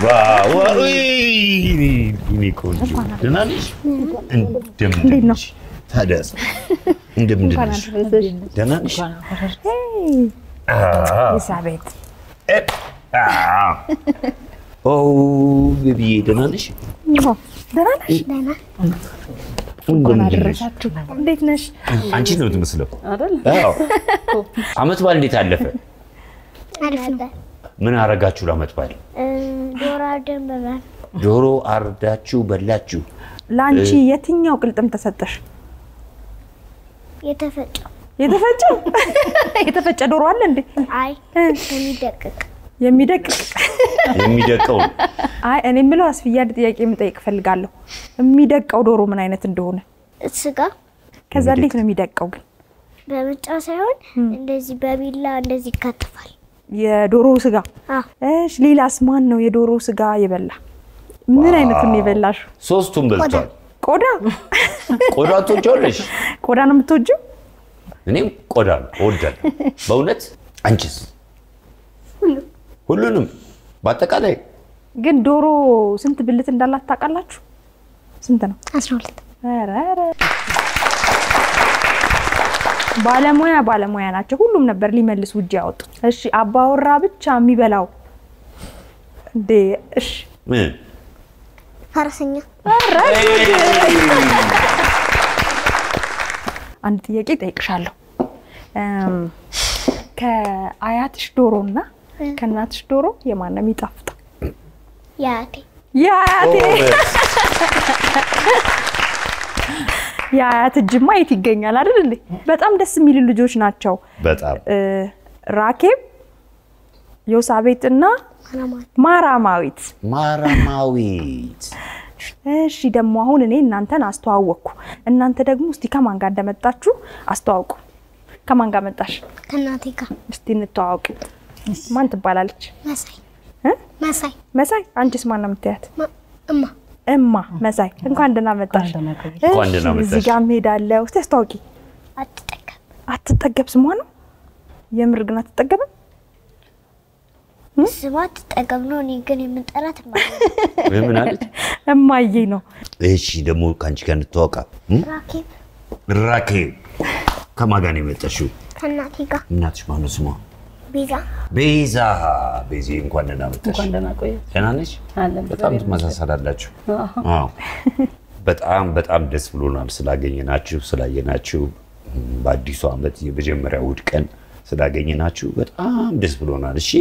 ዋው! ውይ! የኔ ቆንጆ ደህና ነሽ? እንደምንድን ነሽ? ታዲያስ እንደምንድን ነሽ? ደህና ነሽ? አዎ። ኤልሳቤጥ እ፣ አዎ። ኦ ቤቢዬ ደህና ነሽ? ደህና ነሽ? እንደምንድን ነሽ? እንዴት ነሽ? አንቺ ነው የምትመስለው። አዎ። አመት በዓል እንዴት አለፈ? አሪፍ ነው። ምን አረጋችሁ ለአመት በዓል? ዶሮ አርደን በላን። ዶሮ አርዳችሁ በላችሁ? ለአንቺ የትኛው ቅልጥም ተሰጠሽ? የተፈጨው የተፈጨ የተፈጨ ዶሮ አለ እንዴ? አይ የሚደቅቅ የሚደቅቅ የሚደቀው ነው። አይ እኔ የምለው አስፍያ አንድ ጥያቄ የምጠይቅ እፈልጋለሁ። የሚደቀው ዶሮ ምን አይነት እንደሆነ ስጋ ከዛ እንዴት ነው የሚደቀው ግን? በምጫ ሳይሆን እንደዚህ በቢላ እንደዚህ ይከተፋል። የዶሮ ስጋ አዎ እሺ። ሌላስ ማን ነው የዶሮ ስጋ የበላ? ምን አይነቱን ነው የበላሽ? ሶስቱም በልቷል። ቆዳ ቆዳ ትወጃለሽ? ቆዳ ነው የምትወጂው? እኔም ቆዳ ነው እወዳለሁ በእውነት። አንቺስ? ሁሉንም በአጠቃላይ ግን ዶሮ ስንት ብልት እንዳላት ታውቃላችሁ? ስንት ነው? አስራ ሁለት ኧረ ኧረ። ባለሙያ ባለሙያ ናቸው። ሁሉም ነበር ሊመልስ ውጭ ያወጡት። እሺ አባወራ ብቻ የሚበላው እንዴ? እሺ ምን? ፈረሰኛ አንድ ጥያቄ ጠይቅሻለሁ። እም፣ ከአያትሽ ዶሮ እና ከእናትሽ ዶሮ የማን ነው የሚጣፍጠው? የአያቴ የአያቴ የአያት እጅማ የት ይገኛል አይደል እንዴ? በጣም ደስ የሚሉ ልጆች ናቸው። በጣም እ፣ ራኬብ፣ ዮሳቤጥ እና አላማት ማራማዊት። ማራማዊት እሺ ደግሞ አሁን እኔ እናንተን አስተዋወቅኩ። እናንተ ደግሞ እስቲ ከማን ጋር እንደመጣችሁ አስተዋውቁ። ከማን ጋር መጣሽ? ከእናቴ ጋር እስቲ እንተዋወቅ። ማን ትባላለች? መሳይ እ? መሳይ መሳይ። አንቺስ ማን ነው የምትያት? ማ- እማ እማ መሳይ። እንኳን ደህና መጣሽ። እንኳን ደህና እሺ፣ መጣሽ። እዚህ ጋር እሄዳለሁ። እስቲ አስተዋውቂ። አትጠቀም አትጠገብ ስሟ ነው? የምር ግን አትጠገብም? ስማ አትጠቀም ነው። እኔ ግን የምንጠራት እማ ምን አለች? እማዬ ነው። እሺ ደግሞ ከአንቺ ጋር እንተዋወቃ። እም? ራኬብ ራኬብ ከማን ጋር ነው የመጣሽው? ከእናቴ ጋር እናትሽ ማነው ስሟ? ቤዛ ቤዛ። ቤዚ እንኳን ደህና መጣሽ። እንኳን ደህና ቆየ። ደህና ነሽ? አለን በጣም ትመሳሰላላችሁ። አዎ። በጣም በጣም ደስ ብሎናል ስላገኘናችሁ ስላየናችሁ። እም፣ በአዲሱ ዓመት የመጀመሪያ እሑድ ቀን ስላገኘናችሁ በጣም ደስ ብሎናል። እሺ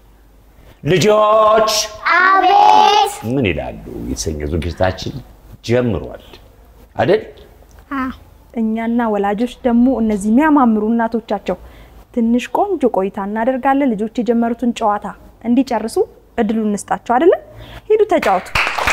ልጆች አቤት ምን ይላሉ የተሰኘው ዝግጅታችን ጀምሯል አይደል? እኛና ወላጆች ደግሞ እነዚህ የሚያማምሩ እናቶቻቸው ትንሽ ቆንጆ ቆይታ እናደርጋለን። ልጆች የጀመሩትን ጨዋታ እንዲጨርሱ እድሉን እንስጣቸው። አይደለም? ሂዱ ተጫወቱ።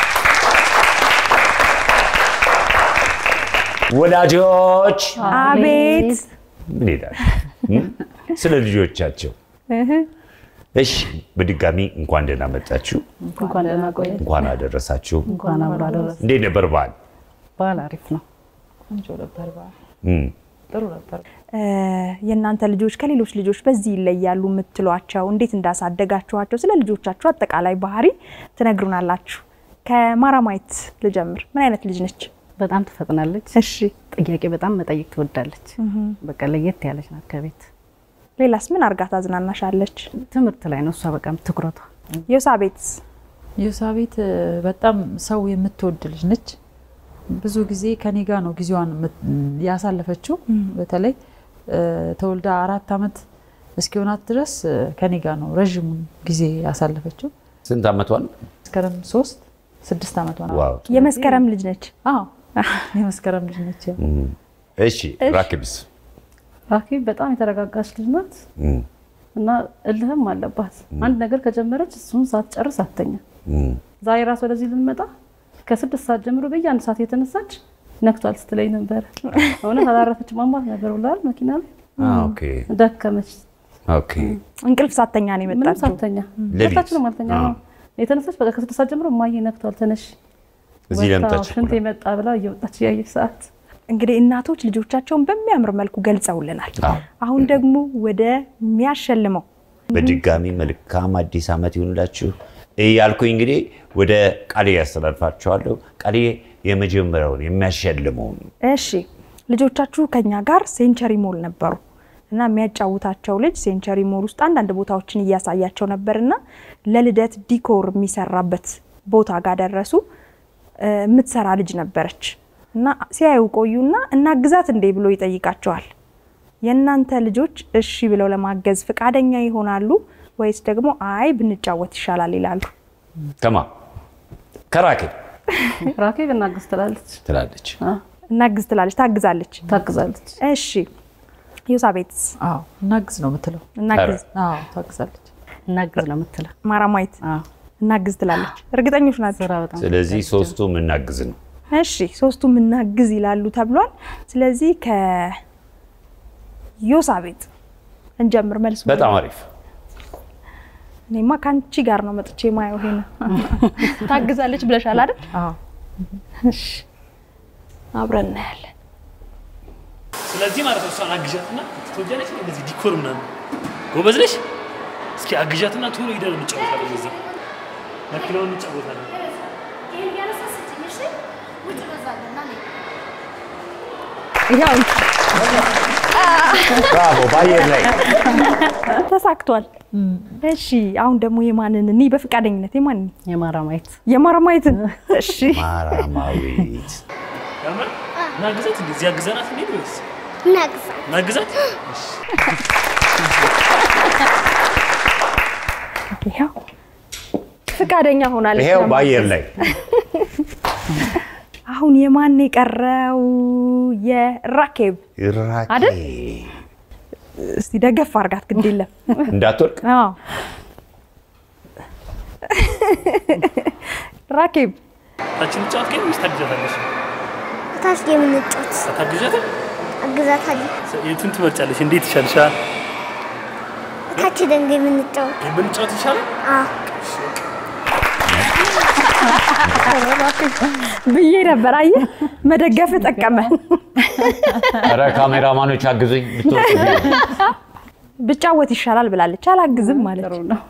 ወላጆች አቤት ምን ይላሉ እም? ስለ ልጆቻቸው። እሺ በድጋሚ እንኳን ደህና መጣችሁ፣ እንኳን ደህና ቆየ። እንኳን አደረሳችሁ። እንኳን አብሮ አደረሰ። እንዴት ነበር በዓል? በዓል አሪፍ ነው። ቆንጆ ነበር በዓል። እም፣ ጥሩ ነበር። እ፣ የእናንተ ልጆች ከሌሎች ልጆች በዚህ ይለያሉ የምትሏቸው እንዴት እንዳሳደጋችኋቸው ስለ ልጆቻችሁ አጠቃላይ ባህሪ ትነግሩናላችሁ። ከማራማየት ልጀምር። ምን አይነት ልጅ ነች? በጣም ትፈጥናለች። እሺ ጥያቄ በጣም መጠየቅ ትወዳለች። በቃ ለየት ያለች ናት ከቤት ሌላስ ምን አርጋ ታዝናናሻለች? ትምህርት ላይ ነው እሷ በቃም ትኩረቷ። ዮሳቤትስ? ዮሳቤት እ፣ በጣም ሰው የምትወድ ልጅ ነች። ብዙ ጊዜ ከኔ ጋር ነው ጊዜዋን የምት- ያሳለፈችው። በተለይ እ፣ ተወልዳ አራት ዓመት እስኪሆናት ድረስ እ፣ ከኔ ጋር ነው ረዥሙን ጊዜ ያሳለፈችው። ስንት ዓመቷን? መስከረም ሶስት ስድስት ዓመቷ ነው። ዋው የመስከረም ልጅ ነች። አዎ የመስከረም ልጅ ነች። ያው እም፣ እሺ ራኬብስ? ራኬብ በጣም የተረጋጋች ልጅ ናት እም፣ እና እልህም አለባት። አንድ ነገር ከጀመረች እሱን ሳትጨርስ አትተኛ። እም፣ ዛሬ ራስ ወደዚህ ልንመጣ ከስድስት ሰዓት ጀምሮ በየአንድ ሰዓት የተነሳች ነክቷል ስትለኝ ነበረ። እውነት አላረፈች ማማት ነበር ብላል መኪና ላይ አ፣ ኦኬ ደከመች። ኦኬ እንቅልፍ ሳተኛ ነው ምንም የመጣችው። ሳተኛ ሌሊት? ሁለታችንም አልተኛ ነው የተነሳች። በቃ ከስድስት ሰዓት ጀምሮ እማዬ ነክቷል ተነሽ እዚህ ወጣ፣ ለምታችሁ ሽንት የመጣ ብላ እየወጣች እያየች ሰዓት እንግዲህ እናቶች ልጆቻቸውን በሚያምር መልኩ ገልጸውልናል። አዎ። አሁን ደግሞ ወደ የሚያሸልመው በድጋሚ መልካም አዲስ ዓመት ይሁንላችሁ። እያልኩኝ እንግዲህ ወደ ቃሌ ያስተላልፋቸዋለሁ። ቃሌ የመጀመሪያውን የሚያሸልመውን እሺ ልጆቻችሁ ከኛ ጋር ሴንቸሪ ሞል ነበሩ እና የሚያጫውታቸው ልጅ ሴንቸሪ ሞል ውስጥ አንዳንድ ቦታዎችን እያሳያቸው ነበር እና ለልደት ዲኮር የሚሰራበት ቦታ ጋር ደረሱ። እ፣ የምትሰራ ልጅ ነበረች እና ሲያዩ ቆዩና እናግዛት እንዴ ብሎ ይጠይቃቸዋል። የእናንተ ልጆች እሺ ብለው ለማገዝ ፈቃደኛ ይሆናሉ ወይስ ደግሞ አይ ብንጫወት ይሻላል ይላሉ? ከማ ከራኬብ ራኬብ እናግዝ ትላለች፣ ትላለች። እናግዝ ትላለች፣ ታግዛለች። ታግዛለች። እሺ ዮሳቤት አዎ እናግዝ ነው የምትለው። እናግዝ፣ አዎ ታግዛለች። እናግዝ ነው የምትለው። ማራማየት አዎ፣ እናግዝ ትላለች። እርግጠኞች ናቸው? ስራ በጣም ስለዚህ ሶስቱም እናግዝ ነው። እሺ ሶስቱም እናግዝ ይላሉ ተብሏል። ስለዚህ ከዮሳቤት እንጀምር። መልሱ በጣም አሪፍ። እኔማ ከአንቺ ጋር ነው መጥቼ ማየው። ይሄን ታግዛለች ብለሻል አይደል? አዎ እሺ አብረን እናያለን። ስለዚህ ማለት ነው እሷን አግዣትና ትወጃለች እንደዚህ ዲኮር ምናምን ጎበዝ ነሽ። እስኪ አግዣትና ቶሎ ሄደን እንጫወታለን። እዛ መኪናውን እንጫወታለን። ይኸው ብራቮ! በአየር ላይ ተሳክቷል። እሺ አሁን ደግሞ የማንን እኒ በፈቃደኝነት የማንን የማራ ማየት የማረማየትን እሺ ማራማዊት ያምር እናግዛት። እንደዚህ አግዘናት እንሄድ ወይስ እናግዛ እናግዛት? ይኸው ፈቃደኛ ሆናለች። ይሄው ለማገዝ። በአየር ላይ አሁን የማን የቀረው? የራኬብ አይደል? ራኬብ እስቲ ደገፍ አርጋት ግድ የለም እንዳትወርቅ አዎ ራኬብ ታችን እንጫወት ግን ወይስ ታግዣታለሽ? ታች የምንጫወት አታግዣትም? አግዛታለሁ። የቱን ትመርጫለሽ? እንዴት ይሻልሻል? ታች ደንገ የምንጫወት የምንጫወት ይሻላል? አዎ ብዬ ነበር። አየህ መደገፍ ጠቀመ። ኧረ ካሜራማኖች አግዙኝ ብትወርቅ ብጫወት ይሻላል ብላለች። አላግዝም ማለት ጥሩ ነው።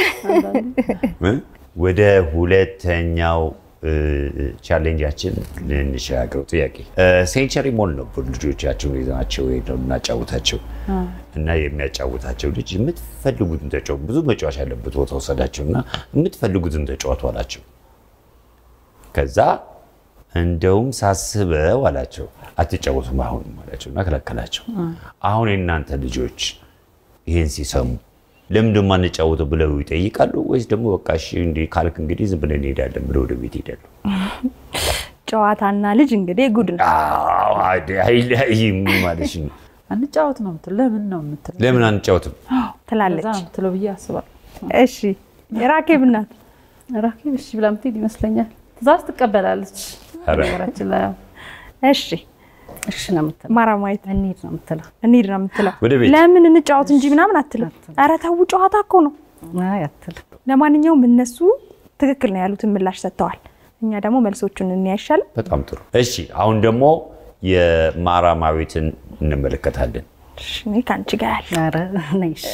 ወደ ሁለተኛው እ፣ ቻሌንጃችን ልንሸጋገሩ። ጥያቄ እ፣ ሴንቸሪ ሞል ነበር ልጆቻቸውን ይዘናቸው ሄደው እናጫውታቸው እና የሚያጫውታቸው ልጅ የምትፈልጉትን ተጫወቱ፣ ብዙ መጫወቻ ያለበት ቦታ ወሰዳቸው እና የምትፈልጉትን ተጫወቱ አላቸው። ከዛ እንደውም ሳስበው አላቸው አትጫወቱም አሁንም አላቸው እና ከለከላቸው። አሁን የእናንተ ልጆች ይህን ሲሰሙ ለምን ደግሞ አንጫወተው ብለው ይጠይቃሉ ወይስ ደግሞ በቃ እሺ እንዲህ ካልክ እንግዲህ ዝም ብለን እንሄዳለን ብለው ወደ ቤት ይሄዳሉ? ጨዋታና ልጅ እንግዲህ ጉድ ነው። አዎ፣ አይ- አይለያይም ማለት ነው። አንጫወት ነው የምትለው። ለምን ነው የምትለው? ለምን አንጫወትም? ትላለች። ለዛ ነው የምትለው ብዬ አስባለሁ። እሺ የራኬብ እናት ራኬብ እሺ ብላ የምትሄድ ይመስለኛል። ትእዛዝ ትቀበላለች። ኧረ። ነገራችን ላይ ያው እሺ እሺ ነው የምትለው። ማራማየት እንሂድ ነው የምትለው። እንሂድ ነው የምትለው። ወደ ቤት። ለምን እንጫወት እንጂ ምናምን አትልም። ኧረ ተው ጨዋታ እኮ ነው። አይ አትልም። ለማንኛውም እነሱ ትክክል ነው ያሉትን ምላሽ ሰጥተዋል። እኛ ደግሞ መልሶቹን እንያይሻል። በጣም ጥሩ። እሺ አሁን ደግሞ የማራማዊትን እንመለከታለን። እኔ ከአንቺ ጋር ያለ ኧረ ነይ እሺ።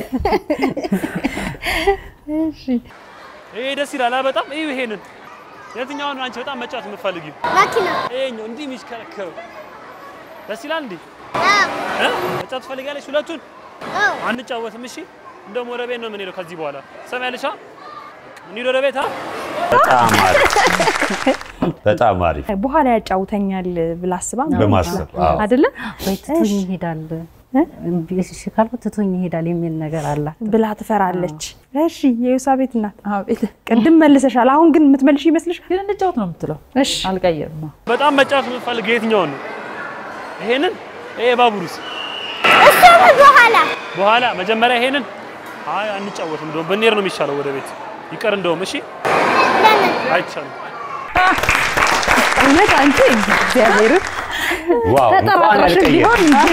ይሄ ደስ ይላል አ በጣም ይሄ ይሄንን የትኛውን ነው አንቺ በጣም መጫወት የምትፈልጊው? መኪና ይሄኛው እንዲህ የሚሽከረከረው ደስ ይላል እንዴ? አዎ እ? መጫወት ትፈልጋለሽ? ሁለቱን አዎ አንጫወትም? እሺ እንደውም ወደ ቤት ነው የምንሄደው ከዚህ በኋላ ሰማያለሽ? አ? እንሂድ ወደ ቤት አ? በጣም አሪፍ በጣም አሪፍ በኋላ ያጫውተኛል ብላ አስባ በማሰብ አዎ። አይደለ ወይ ትቶኝ ይሄዳል እምቢ እሺ ካልኩት ትቶኝ ይሄዳል የሚል ነገር አላት። ብላ ትፈራለች። እሺ የዮሳቤት እናት አቤት ቅድም መልሰሻል። አሁን ግን የምትመልሽ ይመስልሻል? ግን እንጫወት ነው የምትለው። እሺ አልቀየርም። አዎ። በጣም መጫወት የምትፈልገው የትኛውን ነው? ይሄንን? ይሄ ባቡሩስ? እሱ በኋላ በኋላ መጀመሪያ ይሄንን? አይ አንጫወትም፣ እንደውም ብንሄድ ነው የሚሻለው ወደ ቤት ይቀር እንደውም። እሺ ለምን አይቻልም። እውነት አንቺ እግዚአብሔር ዋው እንኳን ተጠራጥረሽ አልቀየርም። ቢሆን እንዴ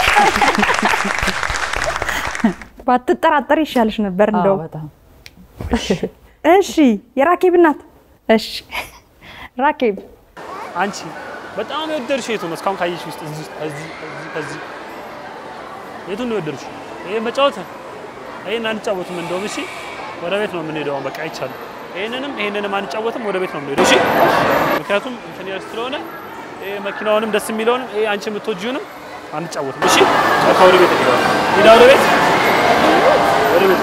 ባትጠራጠር ይሻልሽ ነበር አዎ፣ እንደው። በጣም እሺ የራኬብ እናት እሺ ራኬብ አንቺ በጣም የወደድሽው የቱ ነው? እስካሁን ካየሽ ውስጥ እዚህ ውስጥ ከዚህ ከዚህ ከዚህ የቱን ነው የወደድሽው? ይሄ መጫወት ይሄን አንጫወትም እንደውም። እሺ ወደ ቤት ነው የምንሄደው። አሁን በቃ አይቻልም። ይሄንንም ይሄንንም አንጫወትም። ወደ ቤት ነው የምንሄደው። እሺ ምክንያቱም እንትን ያለ ስለሆነ ይሄ መኪናውንም ደስ የሚለውንም ይሄ አንቺ የምትወጂውንም አንጫወትም። እሺ በቃ ወደ ቤት እንሄዳለን። ሂዳ ወደ ቤት ወደ ቤት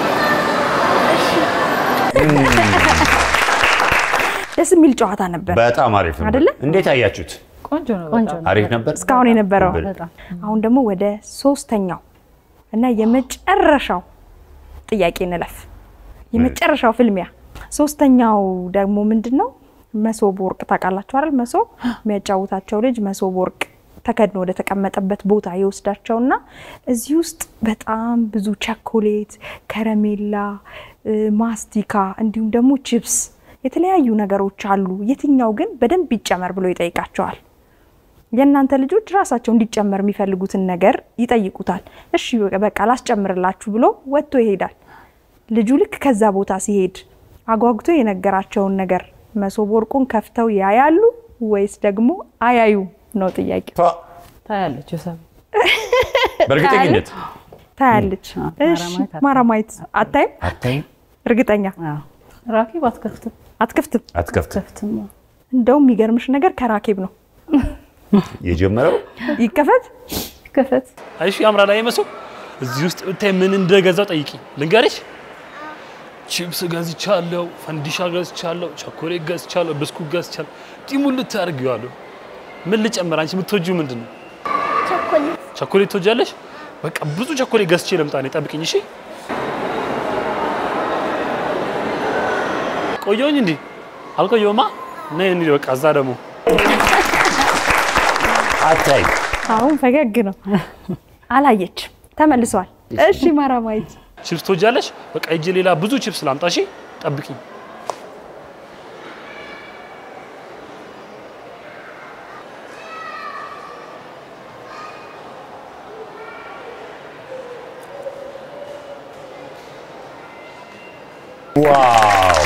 ደስ የሚል ጨዋታ ነበር በጣም አሪፍ ነበር። አይደለ? እንዴት አያችሁት? ቆንጆ ነው። ቆንጆ በጣም። ነው። አሪፍ ነበር። እስካሁን የነበረው። በጣም። አሁን ደግሞ ወደ ሶስተኛው እና የመጨረሻው ጥያቄ እንለፍ። የመጨረሻው ፍልሚያ ሶስተኛው ደግሞ ምንድን ነው? መሶብ ወርቅ ታውቃላችሁ አይደል? መሶብ የሚያጫውታቸው ልጅ መሶብ ወርቅ ተከድኖ ወደ ተቀመጠበት ቦታ ይወስዳቸውና እዚህ ውስጥ በጣም ብዙ ቸኮሌት፣ ከረሜላ፣ እ፣ ማስቲካ እንዲሁም ደግሞ ቺፕስ የተለያዩ ነገሮች አሉ። የትኛው ግን በደንብ ይጨመር ብሎ ይጠይቃቸዋል። የእናንተ ልጆች ራሳቸው እንዲጨመር የሚፈልጉትን ነገር ይጠይቁታል። እሺ በቃ ላስጨምርላችሁ ብሎ ወጥቶ ይሄዳል። ልጁ ልክ ከዛ ቦታ ሲሄድ አጓጉቶ የነገራቸውን ነገር መሶብ ወርቁን ከፍተው ያያሉ ወይስ ደግሞ አያዩ ነው ጥያቄ። ቷ፣ ታያለች ዮሳብ በእርግጠኝነት ታያለች። አዎ፣ እሺ ማራማየት አታይም። ማራማየት አታይም? አታይም፣ እርግጠኛ አዎ። ራኪብ አትከፍትም። አትከፍትም። አትከፍትም። ከፍትም እንደውም የሚገርምሽ ነገር ከራኬብ ነው የጀመረው ይከፈት ከፈት አይሽ ያምራል። አይ መሶብ እዚህ ውስጥ ብታይ ምን እንደገዛው ጠይቂ። ልንገርሽ፣ ቺፕስ ገዝቻለሁ፣ ፈንዲሻ ገዝቻለሁ፣ ቸኮሌት ገዝቻለሁ፣ ብስኩት ገዝቻለሁ። ጢሙን ልታርጊዋለሁ። ምን ልጨምር? አንቺ የምትወጂው ምንድን ነው? ቸኮሌት ቸኮሌት ትወጃለሽ? በቃ ብዙ ቸኮሌት ገዝቼ ልምጣ። እኔ ጠብቅኝ። እሺ ቆየሁኝ እንዴ? አልቆየሁማ። ነይ እንሂድ በቃ እዛ ደግሞ አታይም። አሁን ፈገግ ነው። አላየች ተመልሷል። እሺ ማራማየት ቺፕስ ትወጃለሽ? በቃ ሂጅ ሌላ ብዙ ቺፕስ ላምጣ። እሺ ጠብቂኝ። ዋው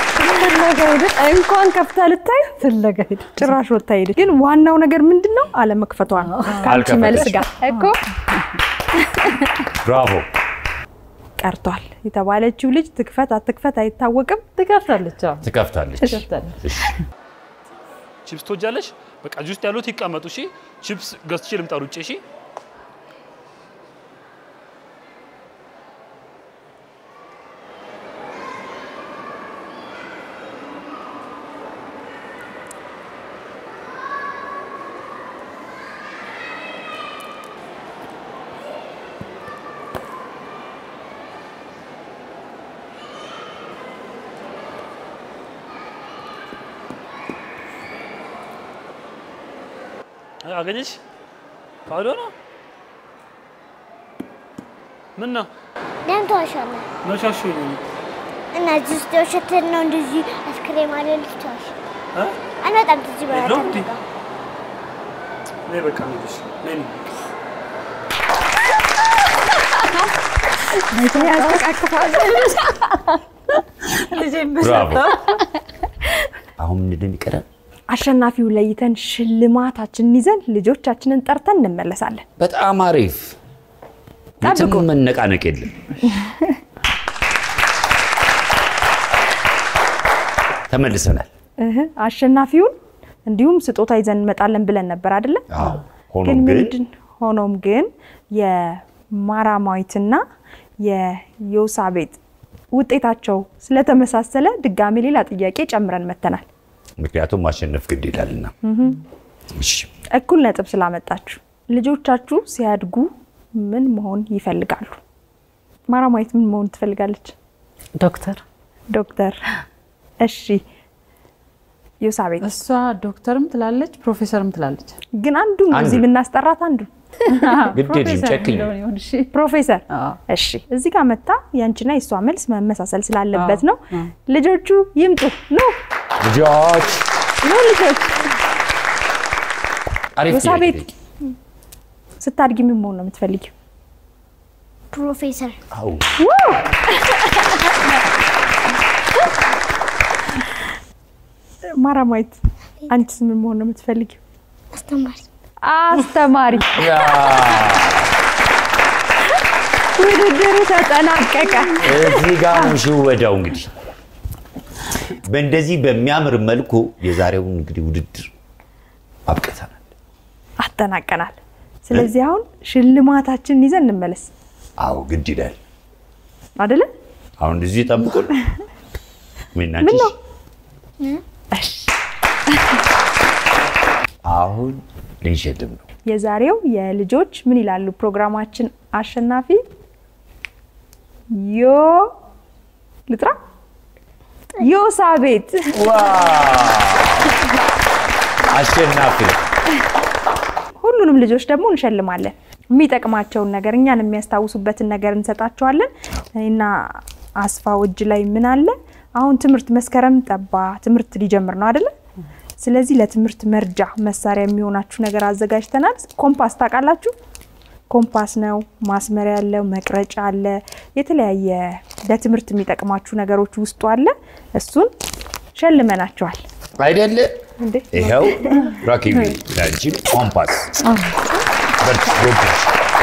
እንኳን ከፍታ ልታይ ፍለጋ ሄደ። ጭራሽ ወጥታ ሄደች። ግን ዋናው ነገር ምንድን ነው? አለመክፈቷ ነው። ከአንቺ መልስ ጋር እኮ ብራቮ። ቀርቷል የተባለችው ልጅ ትክፈት አትክፈት አይታወቅም። ትከፍታለች። አዎ ትከፍታለች። ትከፍታለች። እሺ፣ ቺፕስ ትወጃለሽ? በቃ እዚህ ውስጥ ያሉት ይቀመጡ። እሺ ቺፕስ ገዝቼ ልምጣ ውጭ። እሺ አገኘሽ? ባዶ ነው። ምን ነው ለምን ተዋሻለህ? መሻሹ ነው? እና እዚህ ውስጥ የውሸትህን ነው እንደዚህ አስክሬም አለ ልትዋሽ እ? አንበጣም ትዚህ በኋላ የለውም እንዴ? ተነጋ ነይ በቃ እንሂድ። ነይ እንሂድ። ብራቮ። አሁን ምንድን ነው የሚቀረን? አሸናፊው ለይተን ሽልማታችንን ይዘን ልጆቻችንን ጠርተን እንመለሳለን። በጣም አሪፍ። ጠብቁ። ምንም መነቃነቅ የለም። ተመልሰናል። እህ አሸናፊውን እንዲሁም ስጦታ ይዘን እንመጣለን ብለን ነበር አይደለ? አዎ። ሆኖም ግን ግን ምንድን ሆኖም ግን የማራማዊትና የዮሳቤጥ ውጤታቸው ስለተመሳሰለ ድጋሚ ሌላ ጥያቄ ጨምረን መተናል። ምክንያቱም ማሸነፍ ግድ ይላልና። እሺ፣ እኩል ነጥብ ስላመጣችሁ ልጆቻችሁ ሲያድጉ ምን መሆን ይፈልጋሉ? ማራማዊት ምን መሆን ትፈልጋለች? ዶክተር ዶክተር። እሺ ዮሳቤጥ እሷ ዶክተርም ትላለች ፕሮፌሰርም ትላለች። ግን አንዱ ነው እዚህ አንዱ። የምናስጠራት አንዱ ግድ የለም ፕሮፌሰር ጨክኝ። የሚለውን ይሁን እሺ። ፕሮፌሰር አዎ። እሺ እዚህ ጋር መታ ያንቺና የእሷ መልስ መመሳሰል ስላለበት አዎ፣ ነው። አዎ። ልጆቹ ይምጡ። ኑ ልጆች ኑ ልጆች። አሪፍ ዮሳቤጥ ጥያቄ። ስታድጊ ምን መሆን ነው የምትፈልጊው? ፕሮፌሰር አዎ። ማራማዊት አንቺስ ምን መሆን ነው የምትፈልጊው? አስተማሪ አስተማሪ። ያ፣ ውድድሩ ተጠናቀቀ። እዚህ ጋር ነው ሽወዳው። እንግዲህ በእንደዚህ በሚያምር መልኩ የዛሬውን እንግዲህ ውድድር አብቅተናል። አጠናቀናል። ስለዚህ አሁን ሽልማታችንን ይዘን እንመለስ አዎ ግድ ይላል። አይደለ? አሁን እንደዚህ ይጠብቁን። ምን ምን ነው? አሁን ልንሸልም ነው። የዛሬው የልጆች ምን ይላሉ ፕሮግራማችን አሸናፊ ዮ ልጥራ ዮሳቤት አሸናፊ ሁሉንም ልጆች ደግሞ እንሸልማለን። የሚጠቅማቸውን ነገር እኛን የሚያስታውሱበትን ነገር እንሰጣቸዋለን። እኔና አስፋው እጅ ላይ ምን አለ? አሁን ትምህርት መስከረም ጠባ፣ ትምህርት ሊጀምር ነው አይደለ? ስለዚህ ለትምህርት መርጃ መሳሪያ የሚሆናችሁ ነገር አዘጋጅተናል። ኮምፓስ ታውቃላችሁ? ኮምፓስ ነው፣ ማስመሪያ አለው፣ መቅረጫ አለ፣ የተለያየ ለትምህርት የሚጠቅማችሁ ነገሮች ውስጡ አለ። እሱን ሸልመናቸዋል። አይደለ? እንዴ ይኸው ራኪቢ ለአንቺ ኮምፓስ በርቺ፣ ጎብሽ።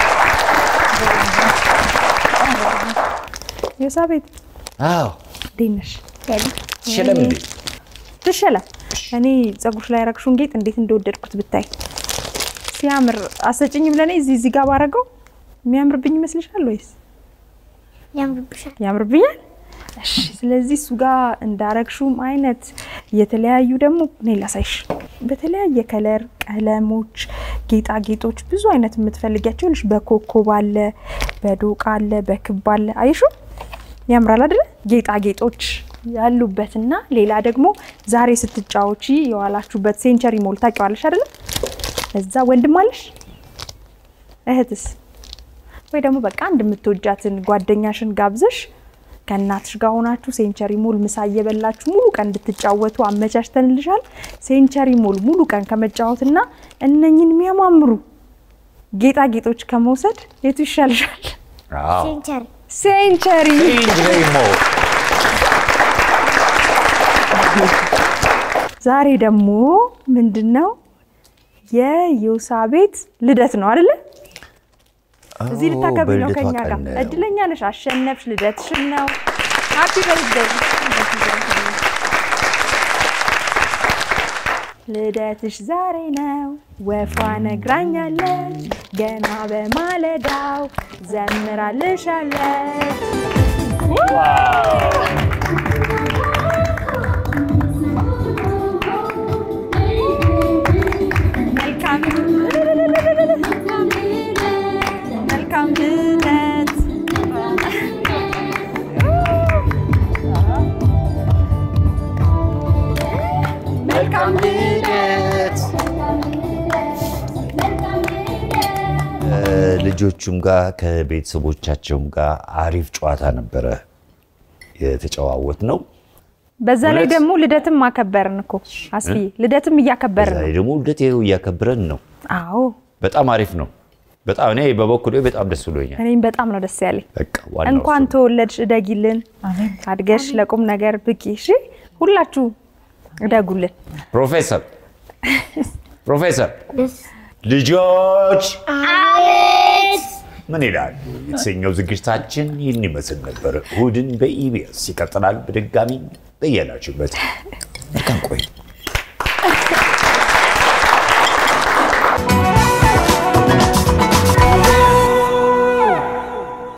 ዮሳቤት አዎ እንዴት ነሽ? ሽለም እንዴ ትሸለም እኔ ፀጉርሽ ላይ ያረግሽውን ጌጥ እንዴት እንደወደድኩት ብታይ ሲያምር። አሰጭኝም ለእኔ እዚህ እዚህ ጋር ባረገው የሚያምርብኝ ይመስልሻል ወይስ ያምርብሻል። ያምርብኛል? እሺ። ስለዚህ እሱ ጋር እንዳረግሽውም አይነት የተለያዩ ደግሞ እኔ ላሳይሽ። በተለያየ ከለር ቀለሞች፣ ጌጣጌጦች ብዙ አይነት የምትፈልጊያቸው ልሽ በኮከብ አለ፣ በዶቃ አለ፣ በክብ አለ። አይሹ ያምራል አይደለ? ጌጣጌጦች ያሉበትና ሌላ ደግሞ ዛሬ ስትጫወቺ የዋላችሁበት ሴንቸሪ ሞል ታውቂዋለሽ አይደለ? እዛ ወንድም አለሽ እህትስ ወይ ደግሞ በቃ አንድ የምትወጃትን ጓደኛሽን ጋብዘሽ ከእናትሽ ጋር ሆናችሁ ሴንቸሪ ሞል ምሳ እየበላችሁ ሙሉ ቀን እንድትጫወቱ አመቻችተንልሻል። ሴንቸሪ ሞል ሙሉ ቀን ከመጫወትና እነኝን የሚያማምሩ ጌጣጌጦች ከመውሰድ የቱ ይሻልሻል? አዎ ሴንቸሪ ሴንቸሪ ኢንግሬሞ ዛሬ ደግሞ ምንድን ነው የዮሳቤት ልደት ነው አይደለ? እዚህ ልታከብሪ ነው ከኛ ጋር። እድለኛ ነሽ፣ አሸነፍሽ። ልደትሽን ነው። ሃፒ በርዝዴይ። ልደትሽ ዛሬ ነው፣ ወፏ ነግራኛለች። ገና በማለዳው ዘምራልሻለች። መልካም መልካም ልደት መልካም ልደት ልጆቹም ጋር ከቤተሰቦቻቸውም ጋር አሪፍ ጨዋታ ነበረ የተጨዋወት ነው። በዛ ላይ እውነት? ደግሞ ልደትም አከበርን እኮ አስፍዬ፣ ልደትም እያከበርን ዛሬ ነው። ደግሞ ልደት ይኸው እያከብረን ነው። አዎ በጣም አሪፍ ነው። በጣም እኔ በበኩሌ በጣም ደስ ብሎኛል። እኔም በጣም ነው ደስ ያለኝ። በቃ ዋናው እንኳን እሱ ነው። ተወለድሽ፣ እደጊልን፣ አድገሽ ለቁም ነገር ብቂ። እሺ ሁላችሁ እደጉልን። ፕሮፌሰር ፕሮፌሰር ልጆች ምን ይላል የተሰኘው ዝግጅታችን ይህን ይመስል ነበር። እሁድን በኢቢኤስ ይቀጥላል። በድጋሚ በያላችሁበት መልካም ቆይ